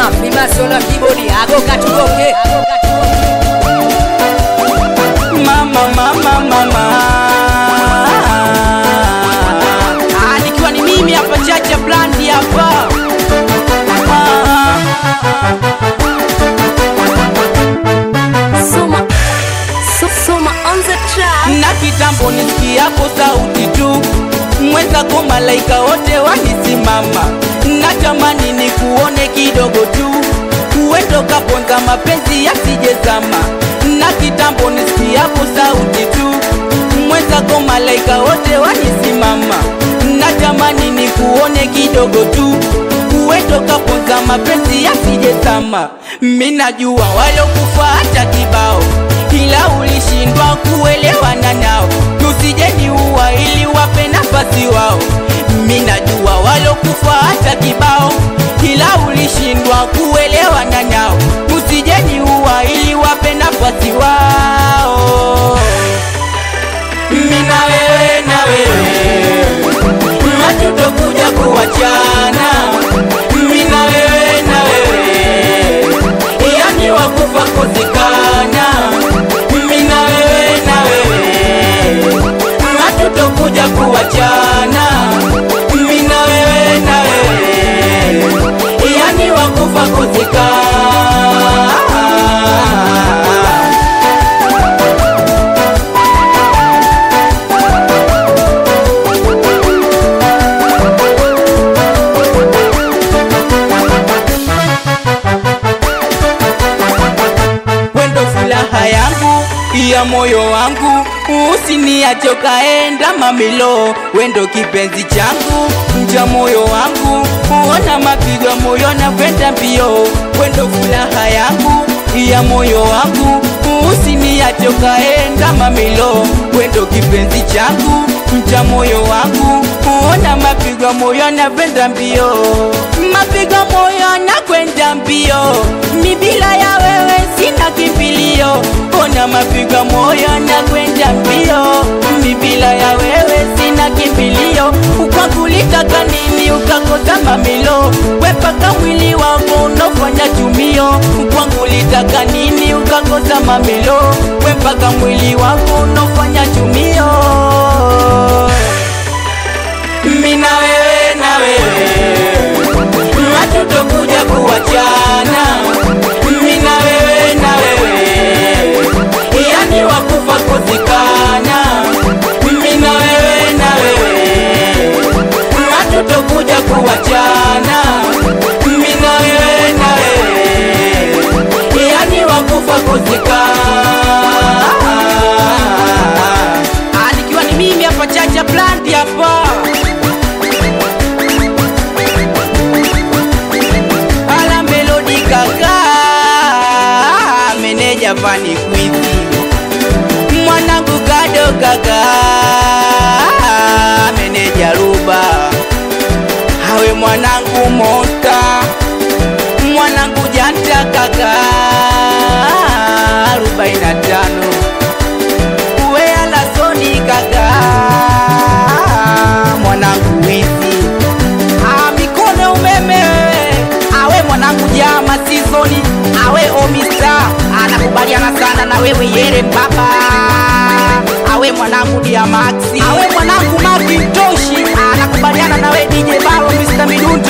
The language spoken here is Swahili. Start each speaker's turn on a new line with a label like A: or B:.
A: Fimasolo kibodi ago katuboke
B: mama mama mama
A: Ah, nikiwa ni mimi hapa Chacha Blandi hapa
C: Soma, so, soma on the track.
B: na kitambo nisikiapo sauti tu mwenzako malaika wote wanisimama natamani ni kuone kidogo tu uendo kaponza mapenzi yasijezama na kitambo nisikiapo sauti tu mwenzako malaika wote wanisimama natamani ni kuone kidogo tu uendo kaponza mapenzi yasijezama minajua walokufa hata kibao ila ulishindwa kuelewana nao tusijeni uwa ili wape nafasi wao minajua walokufa hata kibao ila ulishindwa kuelewana nao tusijeni uwa ili wape nafasi wao mina wewe na wewe hatutokuja kuwachana mina wewe na wewe yani wakufa kuzikana mina wewe na wewe hatutokuja kuwachana mina wewe na wewe yani wakufa kuzikana wendo furaha yangu ya moyo wangu usiniache ukaenda mamilo wendo kipenzi changu mja moyo wangu uona mapigo ya moyo na kwenda mbio wendo furaha yangu ya moyo wangu usiniache ukaenda mamilo wendo kipenzi changu mja moyo wangu uona mapigo ya moyo na kwenda mbio mapigo ya moyo na kwenda mbio mi bila ya wewe sina kimbilio ona mapigo moyo na kwenda mbio mi bila ya wewe sina kimbilio ukakulitaka nini ukakosa mamilo wepaka mwili wangu unofanya tumio ukwangulitaka nini ukakosa mamilo wepaka mwili wangu unofanya tumio mina wewe na wewe hatutokuja kuwachana mina wewe na wewe yani wakufa kuzikana mina wewe na wewe hatutokuja kuwachana mina wewe na wewe yani wakufa kuzikana
A: Ah, nikiwa ni mimi hapa Chacha Blandi hapa
B: ala melodi kaka meneja fani kwizi mwanangu kado kaka meneja ruba hawe mwanangu mosta mwanangu janta kaka arobaini na tano uwe alasoni kaka mwanangu wizi
A: Ah, mikono umeme wewe awe mwanangu jama sizoni awe omista anakubaliana sana na wewe yere mbaba awe mwanangu diamaxi awe mwanangu makintoshi anakubaliana na wewe DJ Balo Mr. Midundo